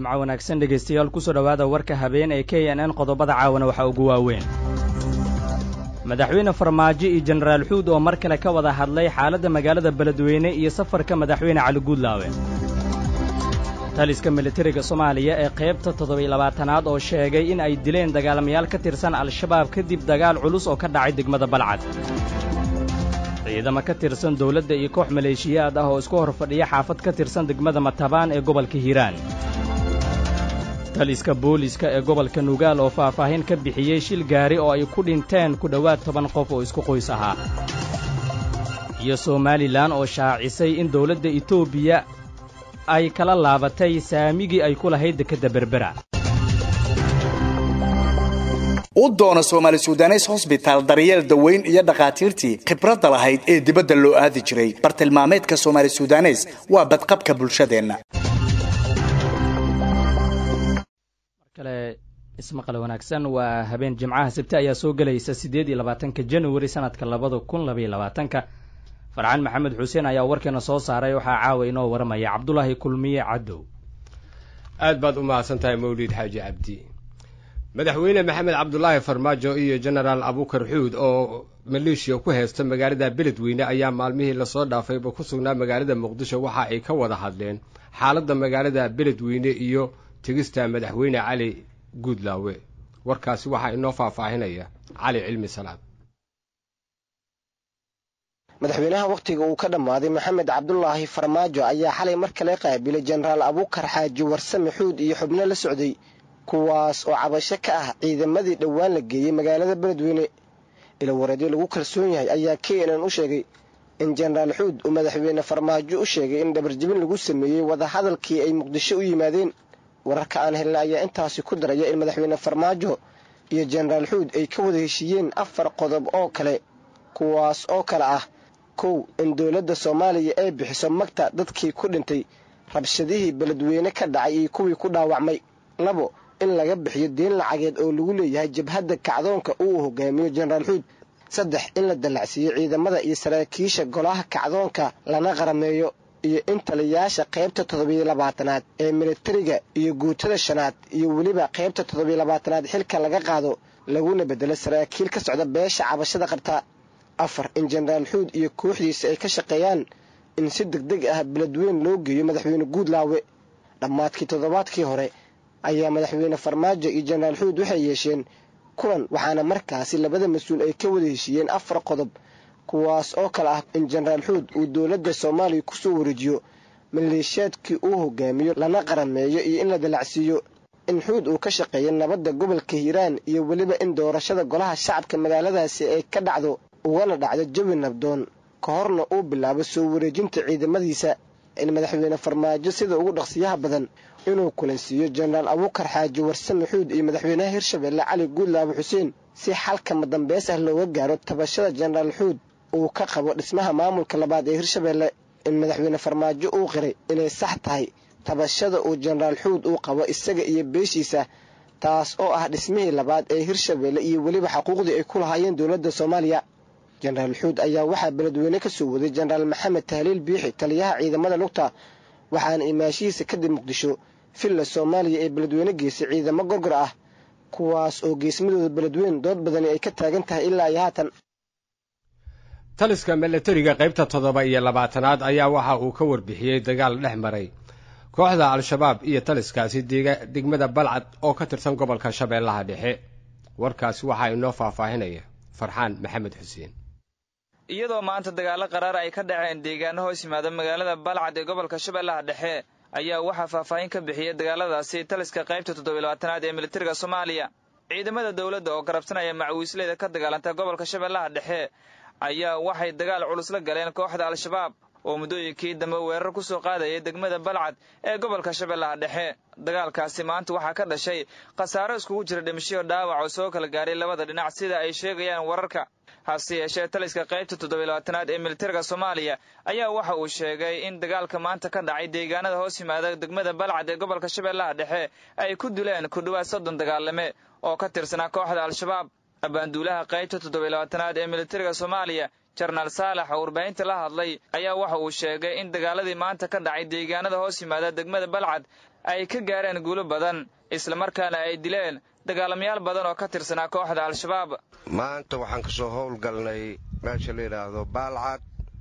jimco wanaagsan dhegaystayaal kusoo dhowaada warka habeen ee k n n qodobada caawana waxaa ugu waaweyn madaxweyne farmaajo iyo jenaraal xuud oo mar kale ka wada hadlay xaaladda magaalada beledweyne iyo safarka madaxweyne cali guudlaawe taliska militariga soomaaliya ee qaybta toddobiy labaatanaad oo sheegay in ay dileen dagaalamayaal ka tirsan al-shabaab kadib dagaal culus oo ka dhacay degmada balcad ciidamo ka tirsan dawladda iyo koox maleeshiyaad ah oo isku hor fadhiya xaafad ka tirsan degmada matabaan ee gobolka hiiraan taliska booliska ee gobolka nugaal oo faahfaahin ka bixiyey shil gaari oo ay ku dhinteen ku dhowaad toban qof oo isku qoys ahaa iyo somalilan oo shaacisay in dawladda etoobiya ay kala laabatay saamigii ay ku lahayd dekedda berbera u doono soomaali sudanes hosbitaal daryeel daweyn iyo dhakhaatiirtii khibradda lahayd ee dibadda loo aadi jiray bartilmaameedka soomaali sudanes waa badqabka bulshadeenna kale ismaqal wanaagsan waa habeen jimcaha sabte ayaa soo gelaysa siddeed iyo labaatanka januari sanadka labada kun labaiyo labaatanka farxaan maxamed xuseen ayaa warkeena soo saaray waxaa caawa inoo waramaya cabdulaahi kulmiye cadow aad baad u mahadsan tahay mawlid xaaji cabdi madaxweyne maxamed cabdulaahi farmaajo iyo jenaraal abukar xuud oo maleeshiya ku haysta magaalada beledweyne ayaa maalmihii lasoo dhaafayba ku sugnaa magaalada muqdisho waxa ay ka wada hadleen xaaladda magaalada beledweyne iyo tegista madaxweyne cali guudlaawe warkaasi waxaa inoo faahfaahinaya cali cilmi salaad madaxweynaha wakhtiga uu ka dhammaaday maxamed cabdulaahi farmaajo ayaa xalay mar kale qaabilay jenaraal abukar xaaji warsame xuud iyo xubno la socday kuwaas oo cabasho ka ah ciidamadii dhowaan la geeyey magaalada beledweyne ilawareedyo lagu kalsoon yahay ayaa k n n u sheegay in jenaraal xuud uu madaxweyne farmaajo u sheegay in dhabarjebin lagu sameeyey wadahadalkii ay muqdisho u yimaadeen wararka aan helna ayaa intaasi ku daraya in madaxweyne farmaajo iyo jenaraal xuud ay ka wada heshiiyeen afar qodob oo kale kuwaas oo kale ah kow in dowladda soomaaliya ay bixiso magta dadkii ku dhintay rabshadihii beledweyne ka dhacay iyo kuwii ku dhaawacmay labo in laga bixiyo deen lacageed oo lagu leeyahay jabhadda kacdoonka uu hogaamiyo jenaraal xuud saddex in la dallacsiiyo ciidamada iyo saraakiisha golaha kacdoonka lana qarameeyo iyo in taliyayaasha qaybta toddobiyo labaatanaad ee militariga iyo guutada shanaad iyo weliba qaybta toddobiyo labaatanaad xilka laga qaado laguna bedelo saraakiil ka socda beesha cabashada qabta afar in jenaraal xuud iyo kooxdiisa ay ka shaqeeyaan in si deg deg ah beledweyn loo geeyo madaxweyne guudlaawe dhammaadkii toddobaadkii hore ayaa madaxweyne farmaajo iyo jenaraal xuud waxay yeesheen kulan waxaana markaasi labada mas-uul ay ka wada heshiiyeen afar qodob kuwaas oo kale ah in jenaraal xuud uu dowladda soomaaliya kusoo wareejiyo maleeshiyaadkii uu hogaamiyo lana qarameeyo iyo in la dalacsiiyo in xuud uu ka shaqeeyo nabadda gobolka hiiraan iyo weliba in doorashada golaha shacabka magaaladaasi ay ka dhacdo ugana dhacdo jawi nabdoon ka horna uu bilaabo soo wareejinta ciidamadiisa in madaxweyne farmaajo sida ugu dhaqsiyaha badan inuu kulansiiyo jenaraal abukar xaaji warsame xuud iyo madaxweynaha hirshabelle cali guudlaabe xuseen si xalka madambeys ah looga gaaro tabashada jenaraal xuud uu ka qabo dhismaha maamulka labaad ee hirshabelle in madaxweyne farmaajo uu qiray inay sax tahay tabashada uu jenaraal xuud uu qabo isaga iyo beeshiisa taas oo ah dhismihii labaad ee hirshabelle iyo weliba xaquuqdii ay ku lahaayeen dowladda soomaaliya jenaraal xuud ayaa waxaa beledweyne ka soo waday jenaraal maxamed tahliil biixi taliyaha ciidamada lugta waxaana imaashihiisa kadib muqdisho villa soomaaliya ee beledweyne geysay ciidamo gorgor ah kuwaas oo geesmadooda beledweyn dood badani ay ka taagan tahay ilaa iyo haatan taliska milatariga qaybta toddoba iyo labaatanaad ayaa waxa uu ka warbixiyey dagaal dhex maray kooxda al-shabaab iyo taliskaasi degmada balcad oo ka tirsan gobolka shabeellaha dhexe warkaasi waxaa inoo faahfaahinaya farxaan maxamed xuseen iyadoo maanta dagaallo qaraar ay ka dhaceen deegaano hoos yimaada magaalada balcad ee gobolka shabeellaha dhexe ayaa waxaa faahfaahin ka bixiyey dagaaladaasi taliska qaybta toddobiy labaatanaad ee militariga soomaaliya ciidamada dowladda oo garabsanaya macawiisleyda ka dagaalanta gobolka shabeellaha dhexe ayaa waxay dagaal culus la galeen kooxda al-shabaab oo muddooyinkii dambe weerar ku soo qaadayay degmada balcad ee gobolka shabeellaha dhexe dagaalkaasi maanta waxaa ka dhashay khasaaro iskugu jira dhimashiyo dhaawac oo soo kala gaaray labada dhinac sida ay sheegayaan wararka hase yeeshee taliska qaybta toddobiy labaatanaad ee militariga soomaaliya ayaa waxa uu sheegay in dagaalka maanta ka dhacay deegaanada hoos yimaada degmada balcad ee gobolka shabeellaha dhexe ay ku dileen ku dhowaad soddon dagaalame oo ka tirsanaa kooxda al-shabaab abaanduulaha qaybta toddobiy labaatanaad ee militariga soomaaliya jenaraal saalax oo warbaahinta la hadlay ayaa waxa uu sheegay in dagaaladii maanta ka dhacay deegaanada hoos yimaada degmada balcad ay ka gaareen guulo badan islamarkaana ay dileen dagaalamayaal badan oo ka tirsanaa kooxda al-shabaab maanta waxaan ka soo howlgalnay meesha la yidhaahdo baalcad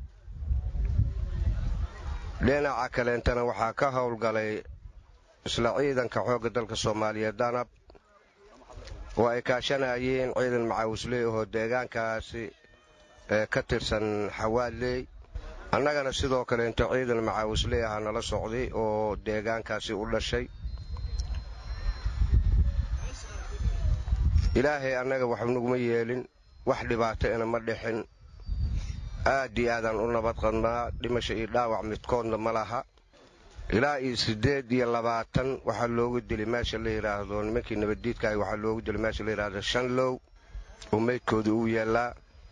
dhinaca kaleentana waxaa ka howlgalay isla ciidanka xoogga dalka soomaaliyeed danab oo ay kaashanayeen ciidan macaawisley ahoo deegaankaasi ee ka tirsan xawaadley annagana sidoo kaleento ciidan macaawisley ahaa nala socday oo deegaankaasi u dhashay ilaahay annaga waxu naguma yeelin wax dhibaato ina ma dhixin aad iyo aadaan u nabad qadnaa dhimasho iyo dhaawac midkoodna ma laha ilaa iyo siddeed iyo labaatan waxaa loogu dili meesha la yidhaahdo nimankii nabaddiidkaahi waxaa loogu dili meesha la yidhaahdo shanlow oo meydkooda uu yaallaa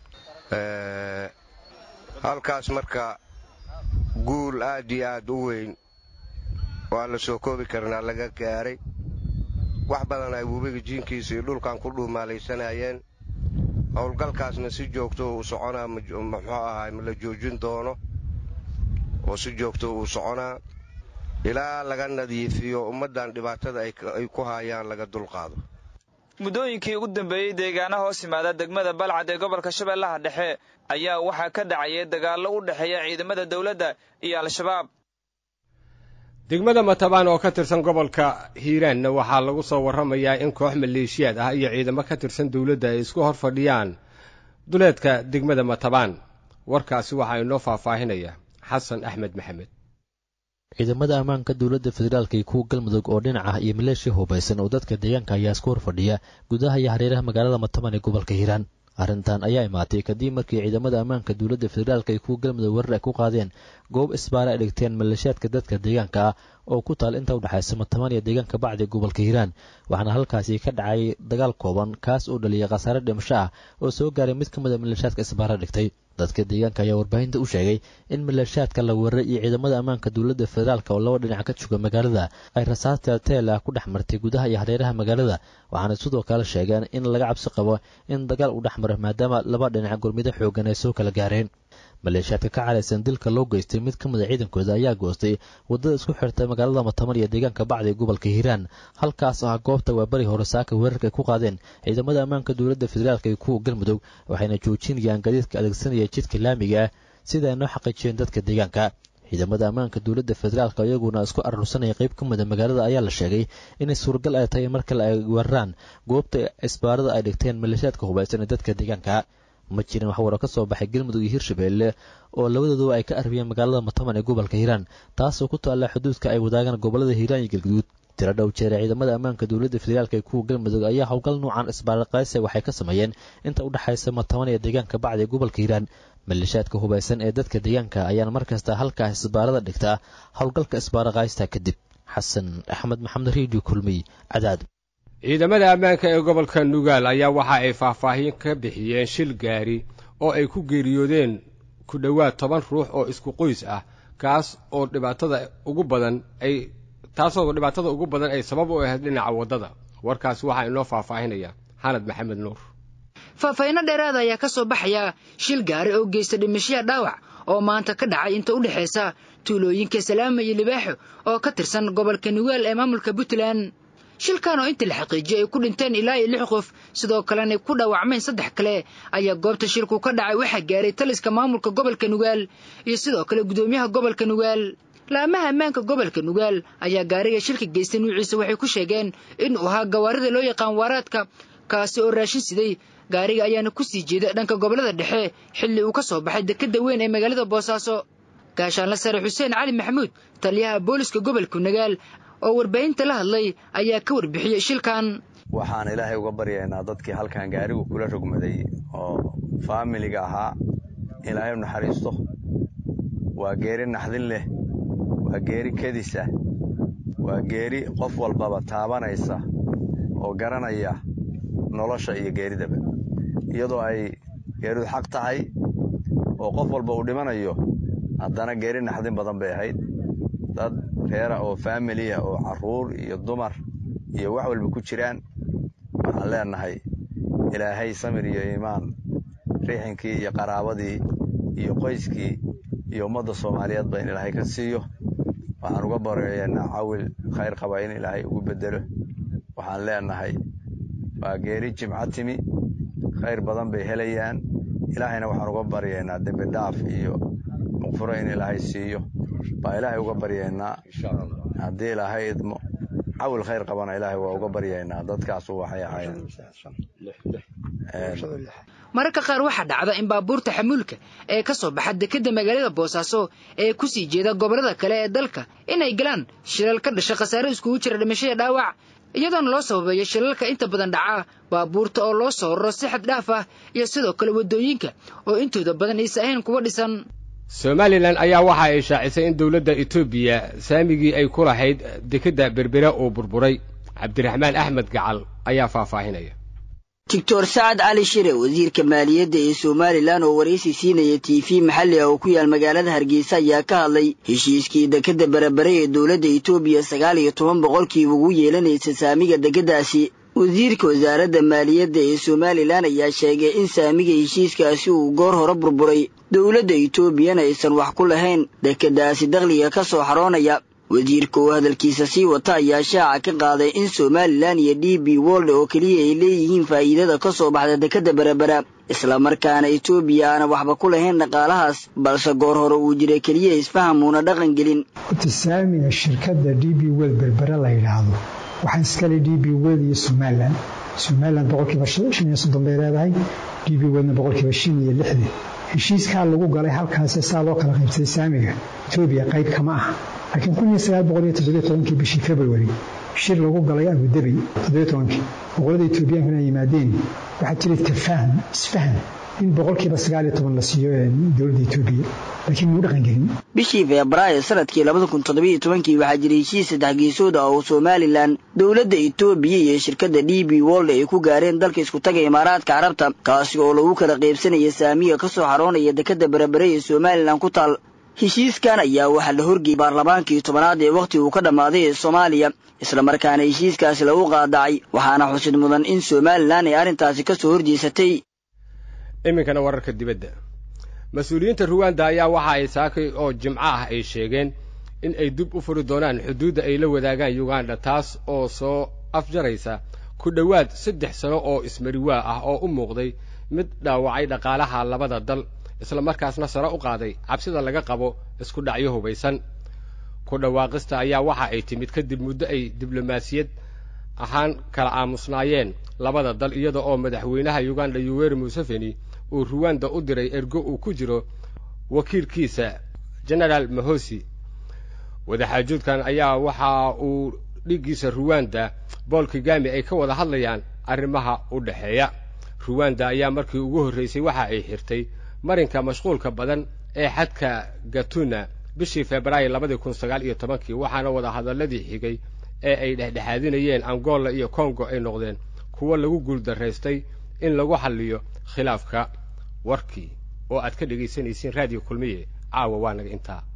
halkaas marka guul aad iyo aad u weyn oo aan la soo koobi karnaa laga gaaray wax badan ay webiga jiinkiisa iyo dhulkan ku dhuumaalaysanayeen howlgalkaasna si joogto uu soconaa muxuu ahaay ma la joojin doono oo si joogto uu soconaa ilaa laga nadiifiyo ummaddan dhibaatada ay ku haayaan laga dulqaado muddooyinkii ugu dambeeyey deegaana hoos yimaada degmada balcad ee gobolka shabeellaha dhexe ayaa waxaa ka dhacayay dagaallo u dhexeeya ciidamada dowladda iyo al-shabaab degmada matabaan oo ka tirsan gobolka hiiraanna waxaa lagu soo warramayaa in koox maleeshiyaad ah iyo ciidamo ka tirsan dowladda ay isku hor fadhiyaan duleedka degmada matabaan warkaasi waxaa inoo faahfaahinaya xasan axmed maxamed ciidamada ammaanka dowladda federaalka iyo kuwa galmudug oo dhinac ah iyo maleeshiya hubaysan oo dadka deegaanka ayaa isku hor fadhiya gudaha iyo hareeraha magaalada mataban ee gobolka hiiraan arrintan ayaa imaatay kadib markii ciidamada ammaanka dowladda federaalka iyo kuwa galmudug weerar ay ku qaadeen goob isbaare ay dhigteen maleeshiyaadka dadka deegaanka ah oo ku taal inta udhexaysa mataban iyo deegaanka bacdi gobolka hiiraan waxaana halkaasi ka dhacay dagaal kooban kaas oo dhaliyay khasaare dhimasho ah oo soo gaaray mid ka mid a maleeshiyaadka isbaare dhigtay dadka deegaanka ayaa warbaahinta u sheegay in maleeshiyaadka la weeraray iyo ciidamada ammaanka dowladda federaalk oo laba dhinac ka jooga magaalada ay rasaas teelteel ah ku dhex martay gudaha iyo hareeraha magaalada waxaana sidoo kale sheegeen in laga cabsi qabo in dagaal uu dhex maro maadaama laba dhinac gurmido xoogan ay soo kala gaareen maleeshiyaadka ka caraysan dilka loo geystay mid ka mid a ciidankooda ayaa goostay waddada isku xirta magaalada matamar iyo deegaanka bacdi ee gobolka hiiraan halkaas oo ah goobta waa bari hore saaka weerarka ay ku qaadeen ciidamada ammaanka dowladda federaalk iyo kuwa galmudug waxayna joojinayaan gadiidka adeegsanaya jidka laamiga ah sida ay noo xaqiijiyeen dadka deegaanka ciidamada ammaanka dowladda federaalk iyaguna isku arursanaya qayb ka mida magaalada ayaa la sheegay inay suuragal ay tahay mar kale ay weeraraan goobta isbaarada ay dhigteen maleeshiyaadka hubaysan ee dadka deegaanka ma jirin wax waro ka soo baxay galmudug iyo hirshabeelle oo labadooduba ay ka arbiyeen magaalada mataban ee gobolka hiiraan taasoo ku taalla xuduudka ay wadaagaan gobolada hiiraan iyo galguduud tiro dhow jeere ciidamada ammaanka dowladda federaalk ee kuwa galmudug ayaa howlgal nuucan isbaaraqayse waxay ka sameeyeen inta u dhexaysa mataban iyo deegaanka bacdi ee gobolka hiiraan maleeshiyaadka hubaysan ee dadka deegaanka ayaana mar kasta halkaas isbaarada dhigtaa howlgalka isbaaraqaysta kadib xasan axmed maxamed redio kulmiy cadaad ciidamada ammaanka ee gobolka nugaal ayaa waxa ay faahfaahin ka bixiyeen shil gaari oo ay ku geeriyoodeen ku dhowaad toban ruux oo isku qoys ah kaas oo dhibaatada ugu badan ay taasoo dhibaatada ugu badan ay sabab u ahayd dhinaca waddada warkaasi waxaa inoo faahfaahinaya xanad maxamed nuur faahfaahinno dheeraada ayaa ka soo baxaya shil gaari oo geysta dhimashiya dhaawac oo maanta ka dhacay inta u dhexaysa tuulooyinka salaama iyo libaaxo oo ka tirsan gobolka nugaal ee maamulka puntland shilkan oo intii la xaqiijiyey ay ku dhinteen ilaa iyo lix qof sidoo kalena ku dhaawacmeen saddex kale ayaa goobta shilku ka dhacay waxaa gaaray taliska maamulka gobolka nugaal iyo sidoo kale gudoomiyaha gobolka nugaal laamaha ammaanka gobolka nugaal ayaa gaariga shilka geystay nuuciisa waxay ku sheegeen inuu ahaa gawaarida loo yaqaan waaraadka kaasi oo raashin siday gaariga ayaana ku sii jeeda dhanka gobollada dhexe xilli uu ka soo baxay dekadda weyn ee magaalada boosaaso gaashaanla sare xuseen cali maxamuud taliyaha booliska gobolka nugaal oo warbaahinta la hadlay ayaa ka warbixiyey shilkan waxaan ilaahay uga baryaynaa dadkii halkan gaarigu kula rogmaday oo faamiliga ahaa ilaahay naxariisto waa geeri naxdin leh waa geeri kedis ah waa geeri qof walbaba taabanaysa oo garanaya nolosha iyo geeridaba iyadoo ay geeridu xaq tahay oo qof walba uu dhimanayo haddana geeri naxdin badan bay ahayd dad reera oo faamiliya oo carruur iyo dumar iyo wax walba ku jiraan waxaan leenahay ilaahay samir iyo iimaan riixinkii iyo qaraabadii iyo qoyskii iyo ummadda soomaaliyeedba in ilaahay ka siiyo waxaan uga baryaynaa cawil khayr qaba in ilaahay ugu bedelo waxaan leenahay waa geeri jimco timi khayr badan bay helayaan ilaahayna waxaan uga baryaynaa dembi dhaaf iyo muqfuro in ilaahay siiyo baa ilaahay uga baryaynaa haddii ilaahay idmo cawil khayr qabana ilaahay waa uga baryaynaa dadkaasu waxay ahaayeen mararka qaar waxaa dhacda in baabuurta xamuulka ee ka soo baxa dekedda magaalada boosaaso ee ku sii jeeda gobollada kale ee dalka inay galaan shilal ka dhasha khasaare iskugu jira dhimashada dhaawac iyadoona loo sababeeyo shilalka inta badan dhaca baabuurta oo loo soo raro si xad dhaaf ah iyo sidoo kale waddooyinka oo intooda badan aysa ahayn kuwa dhisan somalilan ayaa waxa ay shaacisay in dowladda etoobiya saamigii ay ku lahayd dekedda berbera uu burburay cabdiraxmaan axmed gacal ayaa faahfaahinaya doctor sacad cali shire wasiirka maaliyadda ee somalilan oo waraysi siinaya t v maxalli ah oo ku yaal magaalada hargeysa ayaa ka hadlay heshiiskii dekedda berebere ee dowladda etoobiya sagaal iyo toban boqolkiiba ugu yeelanaysa saamiga dekeddaasi wasiirka wasaaradda maaliyadda ee somalilan ayaa sheegay in saamiga heshiiskaasi uu goor hore burburay dowladda etoobiyana aysan wax ku lahayn dekeddaasi dakhliga ka soo xaroonaya wasiirka oo hadalkiisa sii wata ayaa shaaca ka qaaday in somalilan iyo d b wold oo keliya ay leeyihiin faa'iidada ka soo baxda dekedda berebera islamarkaana etoobiya aana waxba ku lahayn dhaqaalahaas balse goor hore uu jiray keliya isfahamuuna dhaqan gelin saamiga shirkadda d b wel berbere la yidhaahdo waxaa iskale d b wel iyo somalilan somalilan boqolkiiba shan iyo soddon bay leedahay d b welna boqolkiiba shan iyo lixdan heshiiskaa lagu galay halkaasi saa loo kala qaybsaday saamiga etoobiya qayb kama ah laakiin kun iyo sagaal boqol iyo toddobiyo tobankii bishii february shir lagu galay abudabey toddobiyo tobankii boqolada etoobiyankuna ay yimaadeen waxaa jiray tafahum isfaham in boqolkiiba sagaal iyo toban la siiyo dowladda etoobiya laakiin muu dhaqan gelin bishii febraayo sanadkii labada kun toddobiyo tobankii waxaa jiray heshiis saddex geesood ah oo somalilan dowladda etoobiya iyo shirkadda d b wold ay ku gaareen dalka iskutaga imaaraadka carabta kaasi oo lagu kala qaybsanaya saamiga ka soo xaroonaya dekedda berebere ee somalilan ku taal heshiiskan ayaa waxaa la horgeeyey baarlamaankii tobanaad ee wakhti uu ka dhammaaday ee soomaaliya islamarkaana heshiiskaasi lagu qaadacay waxaana xusid mudan in somalilan ay arrintaasi ka soo horjeesatay iminkana wararka dibadda mas-uuliyiinta ruwanda ayaa waxa ay saakay oo jimco ah ay sheegeen in ay dib u furi doonaan xuduudda ay la wadaagaan uganda taas oo soo afjaraysa ku dhowaad saddex sano oo ismariwaa ah oo u muuqday mid dhaawacay dhaqaalaha labada dal isla markaasna sare u qaaday cabsida laga qabo isku dhacyo hubaysan ku dhawaaqista ayaa waxa ay timid kadib muddo ay diblomaasiyad ahaan kala aamusnaayeen labada dal iyada oo madaxweynaha uganda yuweri museveni uu ruwanda u diray ergo uu ku jiro wakiilkiisa genaraal mahosi wadaxaajoodkan ayaa waxa uu dhiggiisa ruwanda bool kigami ay ka wada hadlayaan arrimaha u dhexeeya ruwanda ayaa markii ugu horraysay waxa ay xirtay marinka mashquulka badan ee xadka gatuna bishii febraayo labadii kun sagaal iyo tobankii waxaana wada hadalladii xigay ee ay dhexdhexaadinayeen angola iyo kongo ay noqdeen kuwo lagu guuldaraystay in lagu xalliyo khilaafka warkii oo aad ka dhegaysanaysiin raadiyo kulmiye caawa waa naga intaa